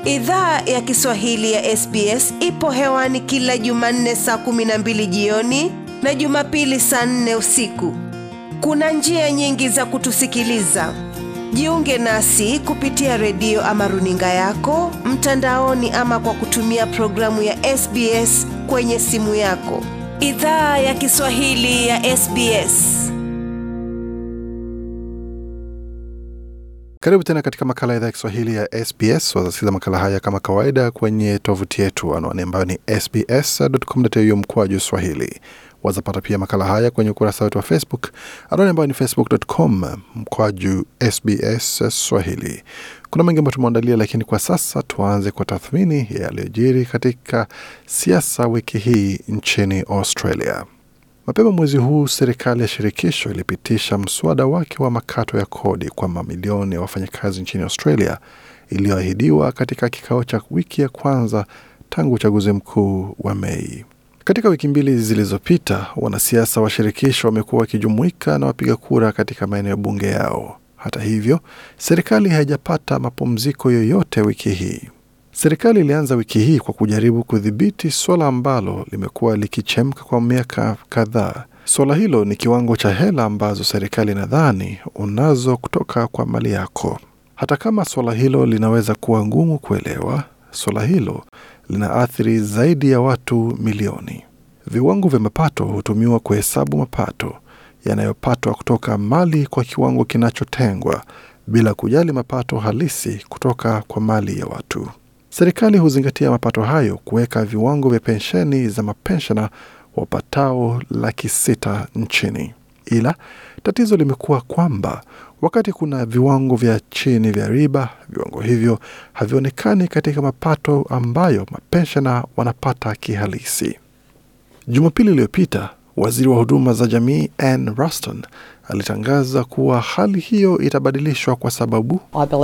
Idhaa ya Kiswahili ya SBS ipo hewani kila Jumanne saa kumi na mbili jioni na Jumapili saa nne usiku. Kuna njia nyingi za kutusikiliza. Jiunge nasi kupitia redio ama runinga yako mtandaoni, ama kwa kutumia programu ya SBS kwenye simu yako. Idhaa ya Kiswahili ya SBS. Karibu tena katika makala ya idhaa ya Kiswahili ya SBS. Wazasikiza makala haya kama kawaida kwenye tovuti yetu, anwani ambayo ni sbs.com.au mkwaju swahili. Wazapata pia makala haya kwenye ukurasa wetu wa Facebook, anwani ambayo ni facebook.com mkwaju sbs swahili. Kuna mengi ambayo tumeandalia, lakini kwa sasa tuanze kwa tathmini yaliyojiri katika siasa wiki hii nchini Australia. Mapema mwezi huu serikali ya shirikisho ilipitisha mswada wake wa makato ya kodi kwa mamilioni ya wafanyakazi nchini Australia iliyoahidiwa katika kikao cha wiki ya kwanza tangu uchaguzi mkuu wa Mei. Katika wiki mbili zilizopita, wanasiasa wa shirikisho wamekuwa wakijumuika na wapiga kura katika maeneo bunge yao. Hata hivyo, serikali haijapata mapumziko yoyote wiki hii. Serikali ilianza wiki hii kwa kujaribu kudhibiti suala ambalo limekuwa likichemka kwa miaka kadhaa. Suala hilo ni kiwango cha hela ambazo serikali inadhani unazo kutoka kwa mali yako. Hata kama suala hilo linaweza kuwa ngumu kuelewa, suala hilo linaathiri zaidi ya watu milioni. Viwango vya mapato hutumiwa kuhesabu mapato yanayopatwa kutoka mali kwa kiwango kinachotengwa bila kujali mapato halisi kutoka kwa mali ya watu. Serikali huzingatia mapato hayo kuweka viwango vya pensheni za mapenshena wapatao laki sita nchini. Ila tatizo limekuwa kwamba wakati kuna viwango vya chini vya riba, viwango hivyo havionekani katika mapato ambayo mapenshena wanapata kihalisi. Jumapili iliyopita waziri wa huduma za jamii Ann Ruston alitangaza kuwa hali hiyo itabadilishwa kwa sababu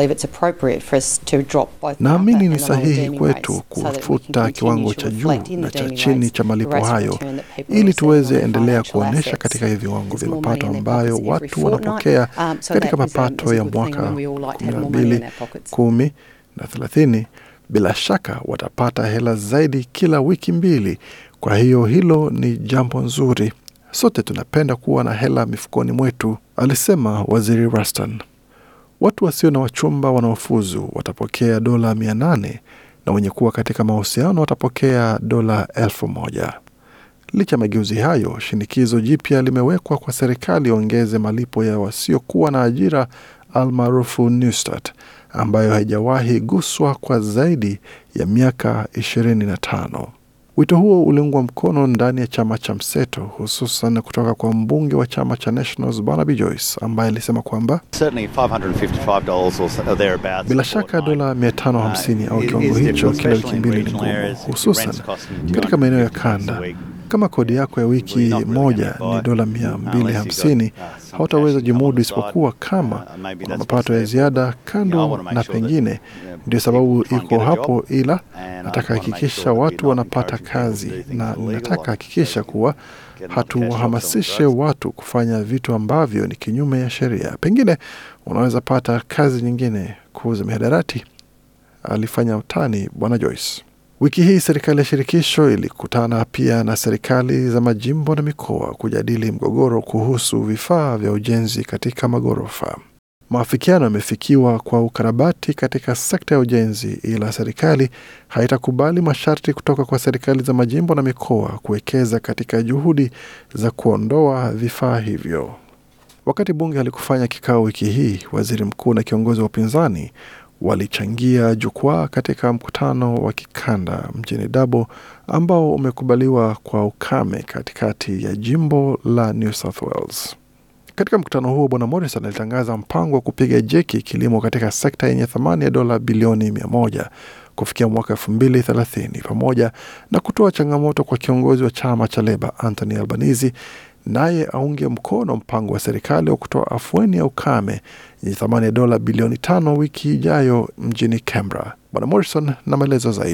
naamini ni sahihi kwetu kufuta kiwango cha juu na cha chini cha malipo hayo ili tuweze endelea kuonyesha katika hivi viwango vya mapato ambayo watu wanapokea katika mapato ya mwaka kumi na mbili, kumi na thelathini. Bila shaka watapata hela zaidi kila wiki mbili. Kwa hiyo hilo ni jambo nzuri. Sote tunapenda kuwa na hela mifukoni mwetu, alisema waziri Ruston. Watu wasio na wachumba wanaofuzu watapokea dola mia nane na wenye kuwa katika mahusiano watapokea dola elfu moja. Licha ya mageuzi hayo, shinikizo jipya limewekwa kwa serikali ongeze malipo ya wasiokuwa na ajira almaarufu Newstart, ambayo haijawahi guswa kwa zaidi ya miaka ishirini na tano. Wito huo uliungwa mkono ndani ya chama cha mseto hususan kutoka kwa mbunge wa chama cha Nationals Barnaby Joyce ambaye alisema kwamba bila shaka dola 550 au kiwango hicho kila wiki mbili ni ngumu, hususan katika maeneo ya kanda. Kama kodi yako ya wiki moja ni dola 250, hautaweza jimudu isipokuwa kama kuna mapato ya ziada kando, na pengine ndio sababu iko hapo, ila nataka hakikisha watu wanapata kazi, na ninataka hakikisha kuwa hatuwahamasishe watu kufanya vitu ambavyo ni kinyume ya sheria. Pengine unaweza pata kazi nyingine, kuuza mihadarati, alifanya utani Bwana Joyce. Wiki hii serikali ya shirikisho ilikutana pia na serikali za majimbo na mikoa kujadili mgogoro kuhusu vifaa vya ujenzi katika maghorofa. Maafikiano yamefikiwa kwa ukarabati katika sekta ya ujenzi, ila serikali haitakubali masharti kutoka kwa serikali za majimbo na mikoa kuwekeza katika juhudi za kuondoa vifaa hivyo. Wakati bunge halikufanya kikao wiki hii, waziri mkuu na kiongozi wa upinzani walichangia jukwaa katika mkutano wa kikanda mjini Dabo ambao umekubaliwa kwa ukame katikati ya jimbo la New South Wales. Katika mkutano huo, Bwana Morrison alitangaza mpango wa kupiga jeki kilimo katika sekta yenye thamani ya dola bilioni mia moja kufikia mwaka elfu mbili thelathini pamoja na kutoa changamoto kwa kiongozi wa chama cha Leba Anthony Albanese naye aunge mkono mpango wa serikali wa kutoa afueni ya ukame yenye thamani ya dola bilioni tano wiki ijayo mjini Canberra. Bwana Morrison na maelezo zaidi.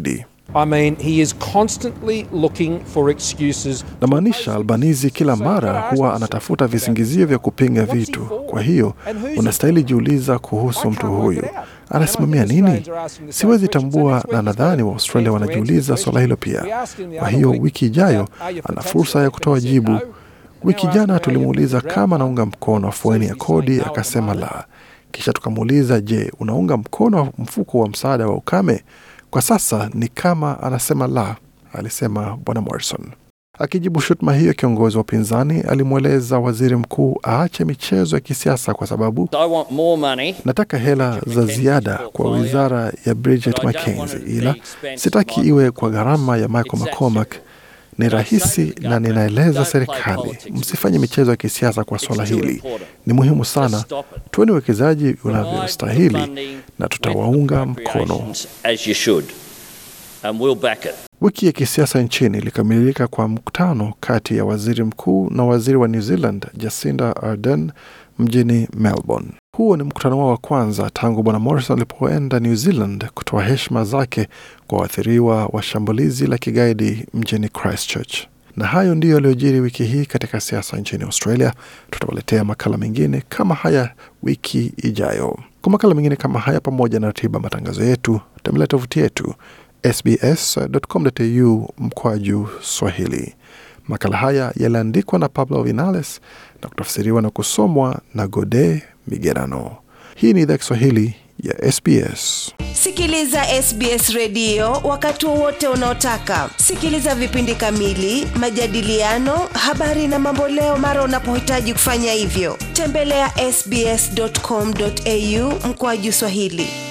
I mean, he is constantly looking for excuses. Namaanisha Albanizi kila mara huwa anatafuta visingizio vya kupinga vitu. Kwa hiyo unastahili jiuliza kuhusu mtu huyu anasimamia nini. Siwezi tambua, na nadhani Waaustralia wanajiuliza swala hilo pia. Kwa hiyo wiki ijayo ana fursa ya kutoa jibu. Wiki jana tulimuuliza kama anaunga mkono afueni ya kodi, akasema la. Kisha tukamuuliza, je, unaunga mkono mfuko wa msaada wa ukame? Kwa sasa ni kama anasema la, alisema Bwana Morrison. Akijibu shutuma hiyo, kiongozi wa upinzani alimweleza waziri mkuu aache michezo ya kisiasa kwa sababu I want more money. nataka hela za ziada kwa wizara ya Bridget McKenzie, ila sitaki iwe kwa gharama ya Michael McCormack. Ni rahisi na ninaeleza serikali, msifanye michezo ya kisiasa kwa swala hili. Ni muhimu sana, tuweni uwekezaji unavyostahili na tutawaunga mkono. As you should. And we'll back it. Wiki ya kisiasa nchini ilikamilika kwa mkutano kati ya waziri mkuu na waziri wa New Zealand Jacinda Ardern mjini Melbourne. Huo ni mkutano wao wa kwanza tangu bwana Morrison alipoenda New Zealand kutoa heshima zake kwa waathiriwa wa shambulizi la kigaidi mjini Christchurch. Na hayo ndiyo yaliyojiri wiki hii katika siasa nchini Australia. Tutawaletea makala mengine kama haya wiki ijayo. Kwa makala mengine kama haya, pamoja na ratiba matangazo yetu, tembelea tovuti yetu sbs.com.au mkwaju Swahili. Makala haya yaliandikwa na Pablo Vinales na kutafsiriwa na kusomwa na Gode Migerano. Hii ni idhaa Kiswahili ya SBS. Sikiliza SBS redio wakati wowote unaotaka. Sikiliza vipindi kamili, majadiliano, habari na mamboleo mara unapohitaji kufanya hivyo. Tembelea ya sbs.com.au mkoaju Swahili.